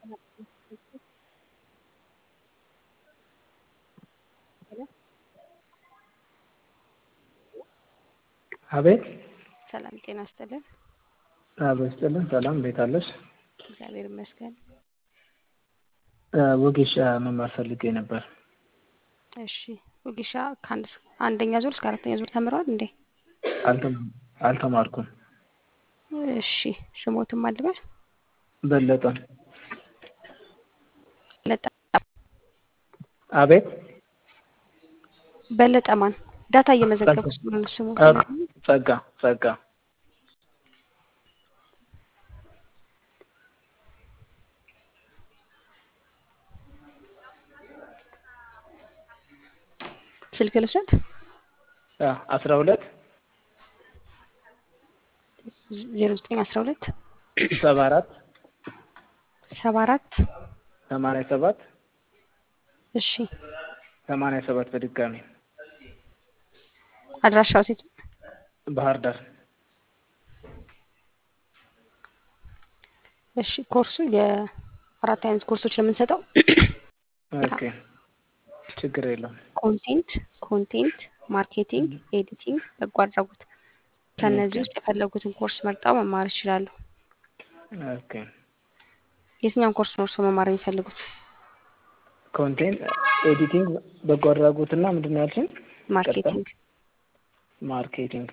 አቤት ሰላም ጤና ይስጥልን። አቤት ይስጥልን። ሰላም እንዴት አለሽ? እግዚአብሔር ይመስገን። ወጌሻ መማር ፈልጌ ነበር። እሺ ወጌሻ ከአንድ አንደኛ ዙር እስከ አራተኛ ዙር ተምረዋል እንዴ? አልተም- አልተማርኩም። እሺ ስሞትም አልበል በለጠ በለጠ አቤት በለጠ ማን ዳታ እየመዘገብኩ ስለሆነ ስሞት ጸጋ ጸጋ ጸጋ ስልክ ልውሰድ አስራ ሁለት ዜሮ ዘጠኝ አስራ ሁለት ሰባ አራት ሰባ አራት ሰማንያ ሰባት እሺ ሰማንያ ሰባት በድጋሚ አድራሻው ሴት ባህር ዳር እሺ ኮርሱ የአራት አይነት ኮርሶች ነው የምንሰጠው ኦኬ ችግር የለውም ኮንቴንት ኮንቴንት ማርኬቲንግ ኤዲቲንግ በጎ አድራጎት ከእነዚህ ውስጥ የፈለጉትን ኮርስ መርጠው መማር ይችላሉ ኦኬ የትኛውን ኮርስ ነው እርስዎ መማር የሚፈልጉት ኮንቴንት ኤዲቲንግ በጎ አድራጎት እና ምንድን ነው ያልሽኝ ማርኬቲንግ ማርኬቲንግ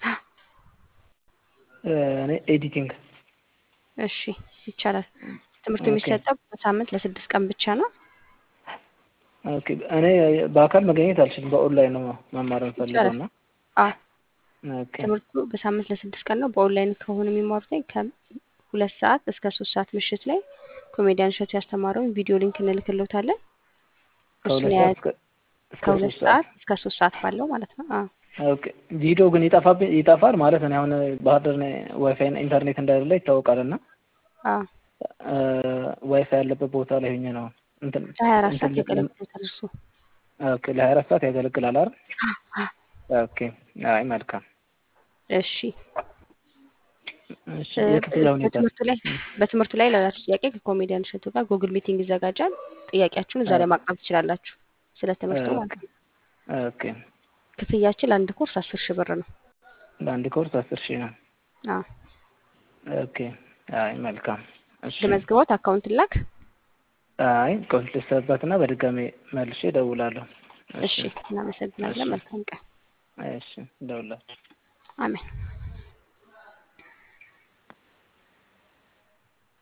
እኔ ኤዲቲንግ እሺ ይቻላል ትምህርቱ ኦኬ። የሚሰጠው በሳምንት ለስድስት ቀን ብቻ ነው ኦኬ እኔ በአካል መገኘት አልችልም በኦንላይን ነው መማር የምፈልገው እና አዎ ኦኬ ትምህርቱ በሳምንት ለስድስት ቀን ነው በኦንላይን ከሆነ የሚማሩት ከሁለት ሰዓት እስከ ሶስት ሰዓት ምሽት ላይ ኮሜዲያን እሸቱ ያስተማረውን ቪዲዮ ሊንክ እንልክልዎታለን እሱን ከሁለት ያ- ሰዓት እስከ እስከ ከሁለት ሶስት ሰዓት ሰዓት እስከ ሶስት ሰዓት ባለው ማለት ነው አዎ ኦኬ ቪዲዮ ግን ይጠፋብኝ ይጠፋል ማለት እኔ አሁን ባህር ዳር ነኝ ዋይፋይ ኢንተርኔት እንደሌለ ይታወቃል እና አዎ ዋይፋይ ያለበት ቦታ ላይ ሆኜ ነው እንትን ለሀያ አራት ሰዓት እንትን ያገለግሉታል እርሱ ኦኬ ለሀያ አራት ሰዓት ያገለግላል አይደል ኦኬ አይ መልካም እሺ እሺ የክፍያ ሁኔታ በትምህርቱ ላይ በትምህርቱ ላይ ላላችሁ ጥያቄ ከኮሜዲያን እሸቱ ጋር ጉግል ሚቲንግ ይዘጋጃል ጥያቄያችሁን እዛ ላይ ማቅረብ ትችላላችሁ ስለ ትምህርቱ ማለት ነው ኦኬ ክፍያችን ለአንድ ኮርስ አስር ሺህ ብር ነው ለአንድ ኮርስ አስር ሺህ ነው አዎ ኦኬ አይ መልካም እሺ ለመዝግቦት አካውንት ላክ አይ ኮንት ልሰበትና በድጋሚ መልሼ እደውላለሁ እሺ እናመሰግናለን መልካም ቀን እሺ እደውላለሁ አሜን